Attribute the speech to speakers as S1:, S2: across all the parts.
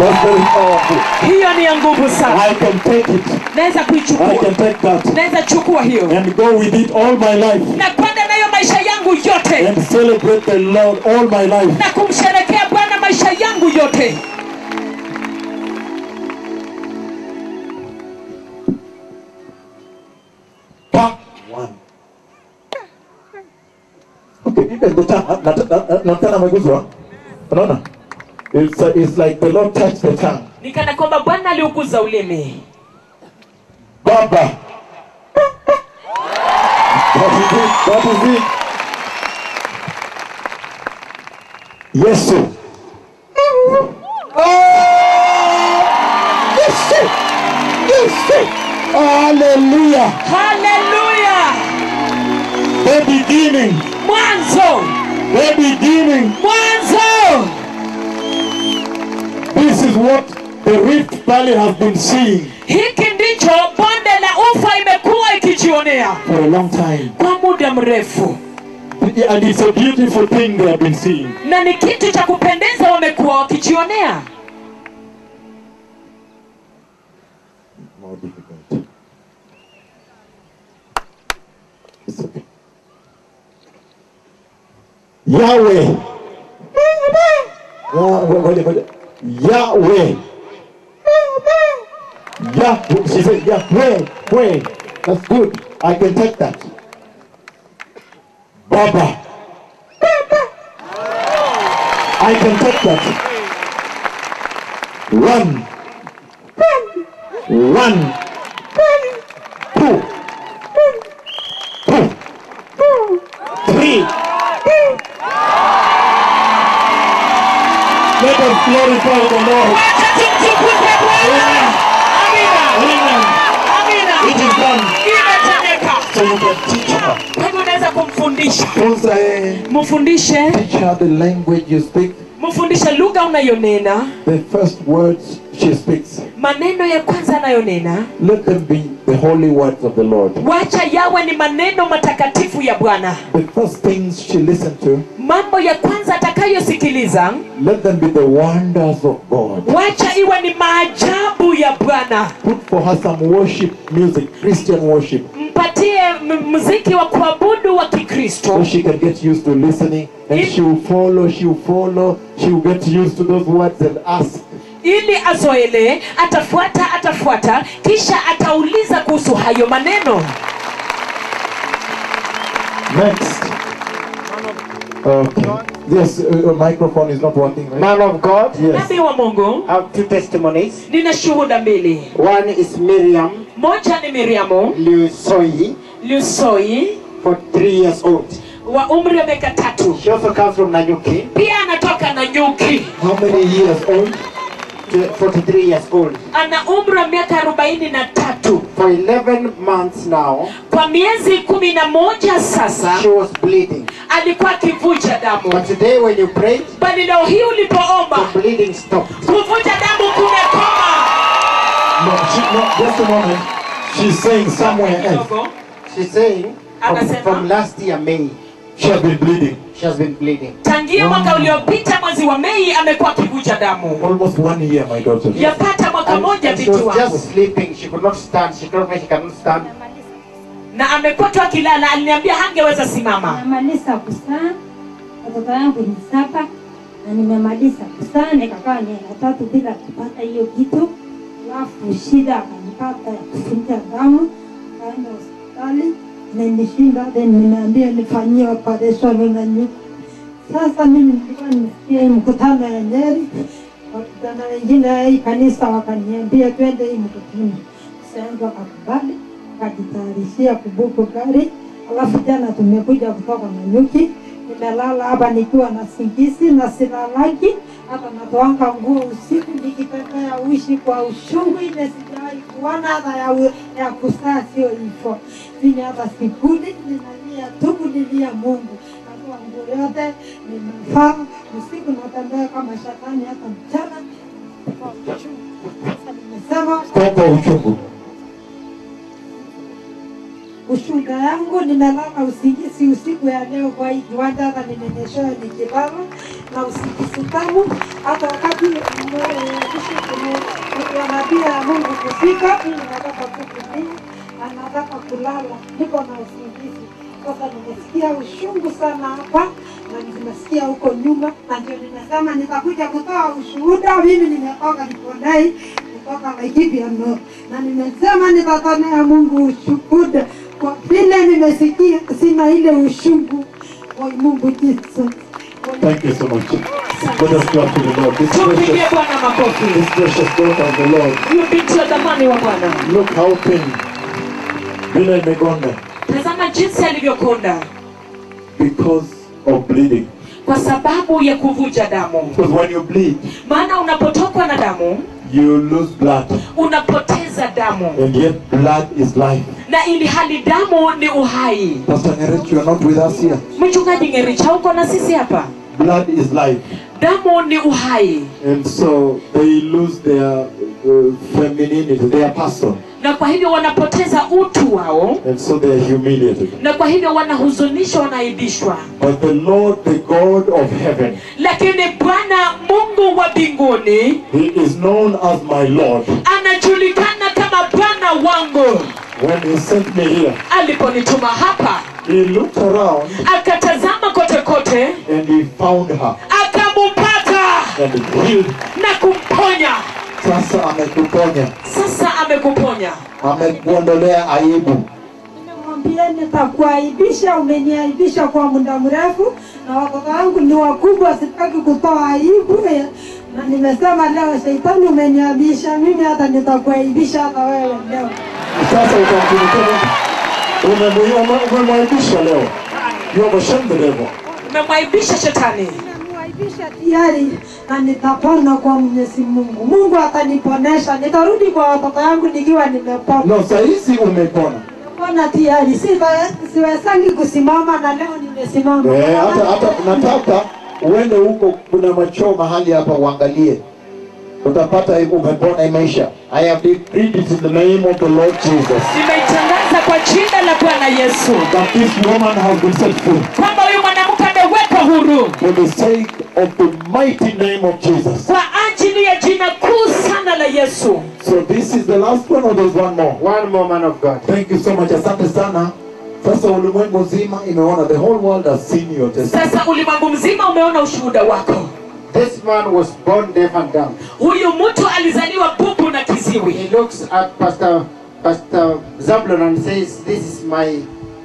S1: That's very powerful.
S2: hiyo ni ya nguvu sana
S1: I can take it.
S2: naweza
S1: I
S2: kuichukua
S1: can take that
S2: naweza chukua hiyo
S1: and go with it all my life
S2: na kwenda nayo maisha yangu yote
S1: and celebrate the Lord all my life.
S2: na kumsherekea bwana maisha yangu yote
S1: Part one. Okay, even the tongue, na- na- na- nataka ameguzwa. Unaona? It's, uh, it's like the Lord touched the tongue.
S2: ni kana kwamba bwana aliuguza ulimi
S1: Baba. That is it. That is it. Yesu. Oh! Yesu. Yesu. Hallelujah.
S2: haleluya
S1: The beginning.
S2: mwanzo
S1: The beginning.
S2: mwanzo
S1: This is what the Rift Valley has been seeing
S2: hiki ndicho bonde la ufa imekuwa ikijionea
S1: for a long time.
S2: kwa muda mrefu
S1: And it's a beautiful thing they have been seeing.
S2: na ni kitu cha kupendeza wamekuwa wakijionea
S1: More difficult. It's okay. Yahweh. Ah, ngoja, ngoja. Yahweh. Yah, she said Yahweh, Weh. That's good. I can take that. Baba. I can take that. One. One, two, two, three. Let us glorify the Lord.
S2: Acha tumtukuze Bwana. Amina.
S1: Amen.
S2: Amina.
S1: It is done.
S2: Imetendeka.
S1: So you can teach her.
S2: Kwa hivyo unaweza kumfundisha
S1: Funza eh,
S2: mfundishe
S1: teach her the language you speak,
S2: mfundishe lugha unayonena
S1: the first words she speaks.
S2: maneno ya kwanza anayonena
S1: Let them be the holy words of the Lord.
S2: wacha yawe ni maneno matakatifu ya bwana
S1: The first things she listens to,
S2: mambo ya kwanza atakayosikiliza
S1: let them be the wonders of God.
S2: wacha iwe ni maajabu ya bwana
S1: Put for her some worship music, Christian worship.
S2: mpatie m- muziki wa kuabudu wa kikristo
S1: so she can get used to listening and
S2: If-
S1: she will follow, she will follow, she will get used to those words and ask.
S2: ili azoelee atafuata atafuata kisha atauliza kuhusu hayo maneno
S1: Next. Okay. Yes, uh, uh, microphone is not working, right?
S3: Man of God,
S1: Yes.
S2: nabii wa mungu
S3: I have two testimonies.
S2: nina shuhuda mbili
S3: One is Miriam
S2: moja ni miriamu
S3: Lusoi,
S2: lusoi
S3: for three years old.
S2: wa umri wa miaka tatu
S3: She also comes from Nanyuki,
S2: pia anatoka na nyuki
S1: How many years old?
S3: to- 43 years old.
S2: ana umri wa miaka arobaini na tatu
S3: For 11 months now,
S2: kwa miezi kumi na moja sasa
S3: she was bleeding.
S2: alikuwa akivuja damu
S3: But today when you prayed,
S2: bali leo hii ulipoomba
S3: the bleeding stopped.
S2: kuvuja damu kumekoma
S1: No, she, no, just a moment. She's saying somewhere else.
S2: Kidogo.
S3: She's saying from,
S2: Anasema?
S3: from last year, May,
S1: She has been bleeding.
S3: she has been bleeding.
S2: tangia mwaka uliopita mwezi wa mei amekuwa akivuja damu
S1: Almost one year, my daughter.
S2: yapata mwaka
S3: And,
S2: moja
S3: and she
S2: binti
S3: was
S2: wangu
S3: just sleeping. She could not stand. She told me she cannot stand.
S2: na amekuwa tu akilala aliniambia hangeweza simama
S4: Nimemaliza kuzaa, watoto yangu ni saba na nimemaliza kuzaa, nikakaa miaka tatu bila kupata hiyo kitu, alafu shida akanipata ya kuvuja damu, kaenda hospitali na nishinda, then nimeambia nifanyie operation na nyuki. Sasa mimi nilikuwa nimesikia hii mkutano ya Nyeri, wakutana wengine ya hii kanisa wakaniambia twende hii mkutano, sasa wakakubali akajitayarishia kubuku gari. Alafu jana tumekuja kutoka Nanyuki, nimelala hapa nikiwa na singizi na silalaki, hata natoanga nguo usiku nikitembea uishi kwa ushungu, ile sijawahi kuona hata ya, u- ya kusaa, sio hivyo sini hata sikuli, ninalia tu kulilia Mungu natoa nguo yote ninavaa usiku, natembea kama shetani, hata mchana kwa uchungu. Sasa nimesema
S1: Stop the uchungu.
S4: ushuhuda yangu. Nimelala usingizi usiku ya leo kwa hii kiwanja, hata nimenyeshewa nikilala na usingizi tamu. Hata wakati wanapia Mungu kufika, mimi nataka tu kulala, anataka kulala, niko na usingizi sasa. Nimesikia ushungu sana hapa na nimesikia huko nyuma, na ndio nimesema nitakuja kutoa ushuhuda. Mimi nimetoka Likondei kutoka Laikipia no, na nimesema nitatonea Mungu ushuhuda kwa vile nimesikia sina ile ushungu wa Mungu Jesus.
S1: Thank you so much. Let us clap to the Lord. This
S2: tumpigie
S1: precious,
S2: bwana makofi
S1: this precious daughter of the Lord.
S2: huyu binti wa dhamani wa bwana
S1: Look how thin. Vile imegonda
S2: tazama jinsi alivyokonda
S1: because of bleeding.
S2: kwa sababu ya kuvuja damu
S1: Because when you bleed,
S2: maana unapotokwa na damu
S1: you lose blood.
S2: unapoteza damu
S1: And yet blood is life.
S2: na ili hali damu ni uhai
S1: Pastor Ngerech, you are not with us here.
S2: mchungaji ngericha uko na sisi hapa
S1: Blood is life.
S2: damu ni uhai
S1: And so they lose their uh, femininity, their person.
S2: na kwa hivyo wanapoteza utu wao
S1: And so they are humiliated.
S2: na kwa hivyo wanahuzunishwa wanaaibishwa
S1: But the Lord, the God of heaven,
S2: lakini bwana mungu wa mbinguni
S1: He is known as my Lord.
S2: anajulikana kama bwana wangu
S1: When He sent me here,
S2: aliponituma hapa
S1: He looked around
S2: akatazama kote kote
S1: and He found her
S2: akamupata
S1: and healed.
S2: na kumponya
S1: Sasa amekuponya,
S2: sasa amekuponya
S1: amekuondolea aibu.
S4: Nimemwambia nitakuaibisha, umeniaibisha kwa muda mrefu, na watoto wangu ni wakubwa, sitaki kutoa aibu. Na nimesema leo, shetani, umeniaibisha mimi, hata nitakuaibisha hata wewe leo.
S1: Sasa utamtumikia Mungu. Umemwi- Umemwaibisha leo. You have ashamed the devil.
S2: umemwaibisha shetani
S4: Nimemwaibisha tayari na nitapona kwa Mwenyezi Mungu. Mungu ataniponesha, nitarudi kwa watoto wangu nikiwa nimepona.
S1: No, saa hizi umepona.
S4: Nimepona tayari, Siwe- siwezangi kusimama na leo nimesimama.
S1: Eh, hata hata nataka uende huko, kuna machoo mahali hapa uangalie, utapata hivyo umepona imeisha. I have decreed it in the name of the Lord Jesus
S2: nimeitangaza kwa jina la bwana yesu
S1: that this woman has been set free
S2: kwamba huyu mwanamke amewekwa huru
S1: for the sake of the mighty name of Jesus.
S2: kwa ajili ya jina kuu sana la yesu
S1: So this is the last one or there's one more?
S3: One more man of God.
S1: Thank you so much. Asante sana. Sasa ulimwengu mzima imeona, the whole world has seen your testimony.
S2: sasa ulimwengu mzima umeona ushuhuda wako
S3: This man was born deaf and dumb.
S2: huyu mtu alizaliwa bubu na kiziwi
S3: He looks at Pastor Pastor Zablon and says, "This is my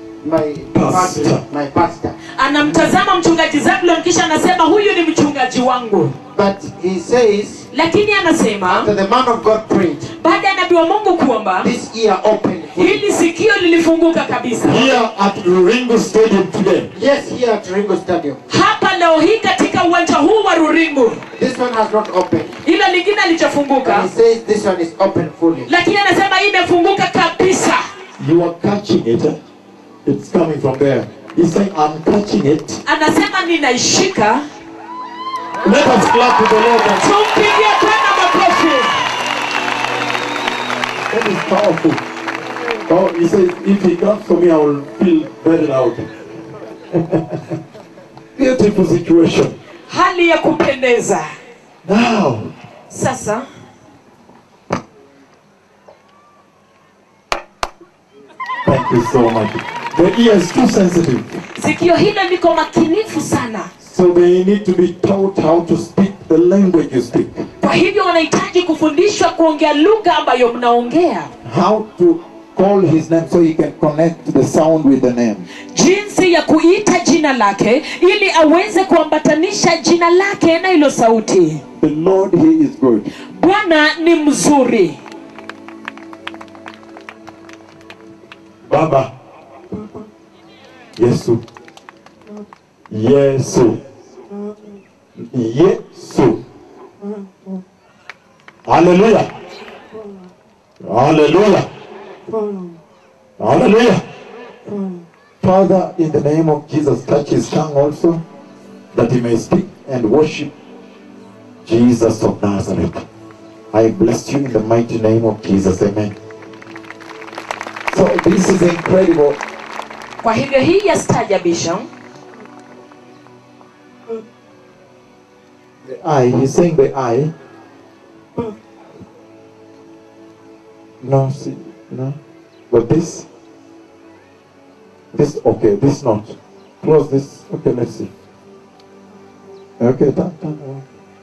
S3: my
S1: Pastor.
S3: my pastor."
S2: anamtazama mchungaji zablon kisha anasema huyu ni mchungaji wangu
S3: But he says,
S2: lakini anasema
S3: after the man of God prayed,
S2: baada ya nabii wa mungu kuomba
S3: this ear opened. fully.
S2: hili sikio lilifunguka kabisa
S1: Here at Ringo Stadium today,
S3: Yes, here at Ringo Stadium.
S2: hapa leo hii katika uwanja huu wa ruringu
S3: This one has not opened.
S2: ila lingine
S3: But
S2: alichofunguka
S3: he says this one is open fully.
S2: lakini anasema imefunguka kabisa
S1: you are catching it. eh? It's coming from there. He's saying, I'm catching it.
S2: anasema ninaishika
S1: Let us clap to the Lord. and-
S2: tumpigie bwana makofi
S1: That is powerful. Oh, he says, if he comes for me, I will feel very loud. Beautiful situation.
S2: hali ya kupendeza
S1: Now,
S2: sasa
S1: thank you so much. The ear is too sensitive.
S2: sikio hilo liko makinifu sana
S1: So they need to be taught how to speak the language you speak.
S2: kwa hivyo wanahitaji kufundishwa kuongea lugha ambayo mnaongea
S1: How to call his name so he can connect the sound with the name.
S2: jinsi ya kuita jina lake ili aweze kuambatanisha jina lake na hilo sauti
S1: The Lord, he is good.
S2: bwana ni mzuri
S1: Baba. Yesu. Yesu. Yesu. Hallelujah. Hallelujah. Hallelujah. Father, in the name of Jesus, touch his tongue also, that he may speak and worship Jesus of Nazareth. I bless you in the mighty name of Jesus. Amen. So This is incredible.
S2: kwa hivyo hii yastaajabisha
S1: The eye, he's saying the eye. No, see, no. But this, this, okay, this not. Close this. Okay, let's see. Okay, done, done. oh.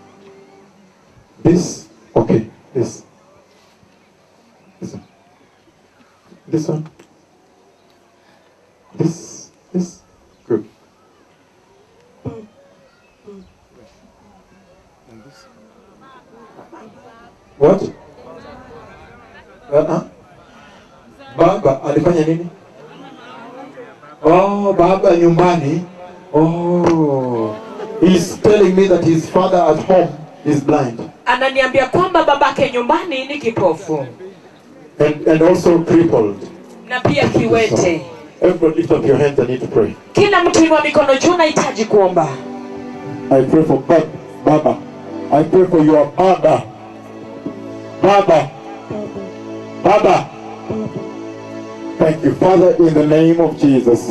S1: This, okay, this. This one. This one. This, this. Good. What? Uh-uh. Baba alifanya nini? Oh, baba nyumbani. Oh. He's telling me that his father at home is blind
S2: ananiambia kwamba babake nyumbani ni kipofu
S1: and, and also crippled.
S2: na pia kiwete
S1: Everybody lift up your hands, I need to pray.
S2: kila mtu inua mikono juu nahitaji kuomba
S1: I pray for Bab- Baba. I pray for your Baba. Baba. Baba. Thank you, Father, in the name of Jesus.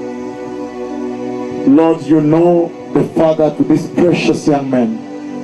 S1: Lord, you know the father to this precious young man.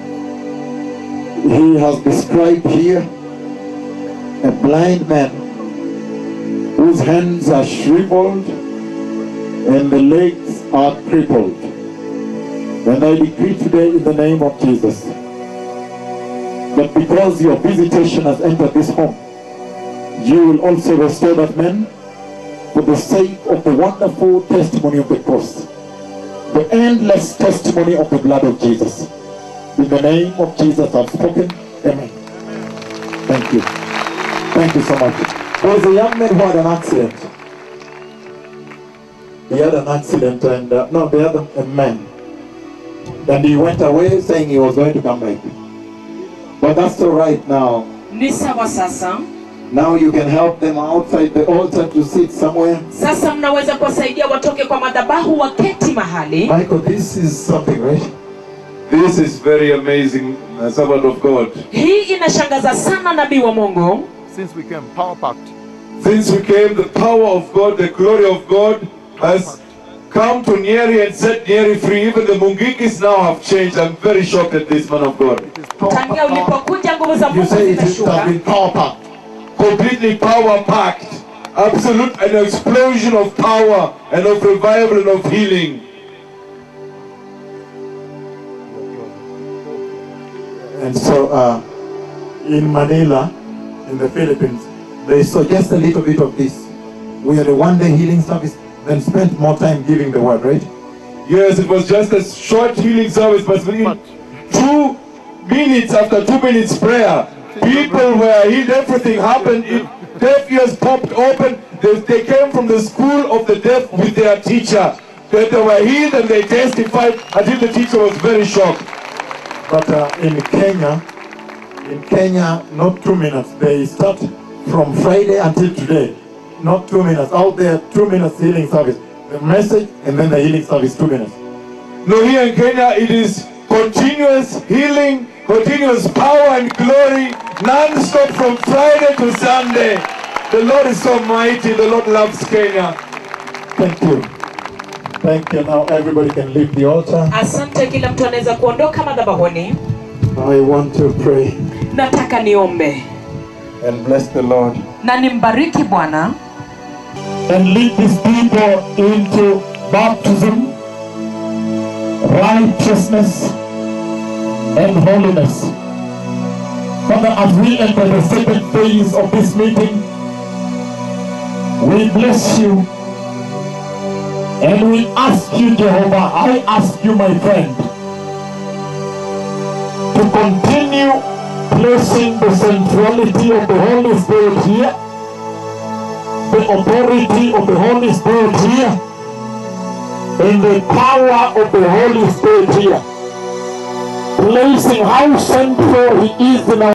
S1: He has described here a blind man whose hands are shriveled and the legs are crippled. And I decree today in the name of Jesus that because your visitation has entered this home, you will also restore that man for the sake of the wonderful testimony of the cross, the endless testimony of the blood of Jesus. In the name of Jesus I've spoken. Amen. Thank you. Thank you so much. There was a young man who had an accident. He had an accident and, uh, no, the other a man. And he went away saying he was going to come back. But that's all right now.
S2: ni sawa sasa
S1: Now you can help them outside the altar to sit somewhere.
S2: sasa mnaweza kuwasaidia watoke kwa madhabahu waketi mahali
S1: Michael, this is something, right?
S5: This is very amazing, uh, servant of God.
S2: hii inashangaza sana nabii wa mungu
S6: since we came power packed.
S5: Since we came, the power of God, the glory of God has come to Nyeri and set Nyeri free. Even the Mungikis now have changed. I'm very shocked at this man of God.
S2: tangia ulipokuja nguvu za
S1: You
S2: mungu
S1: say it has
S2: zimeshuka
S1: been power packed.
S5: Completely power packed. Absolute an explosion of power and of revival and of healing.
S1: And so uh, in Manila, in the Philippines, they saw just a little bit of this. We had a one day healing service, then spent more time giving the word, right?
S5: Yes, it was just a short healing service, but within two minutes after two minutes prayer, people were healed. Everything happened. It, deaf ears popped open. They, they came from the school of the deaf with their teacher. That they were healed and they testified until the teacher was very shocked.
S1: But uh, in Kenya, in Kenya, not two minutes. They start from Friday until today. Not two minutes. Out there, two minutes healing service. The message and then the healing service, two minutes.
S5: No, here in Kenya, it is continuous healing, continuous power and glory, non-stop from Friday to Sunday. The Lord is so mighty. The Lord loves Kenya.
S1: Thank you. Thank you. Now everybody can leave the altar.
S2: asante kila mtu anaweza kuondoka madhabahuni
S1: I want to pray
S2: nataka niombe
S1: and bless the Lord.
S2: na nimbariki bwana
S1: and lead these people into baptism, righteousness, and holiness. Father, as we enter the second phase of this meeting, we bless you and we ask you, Jehovah, I ask you, my friend, to continue placing the centrality of the Holy Spirit here the authority of the Holy Spirit here and the power of the Holy Spirit here. Placing how central He is in our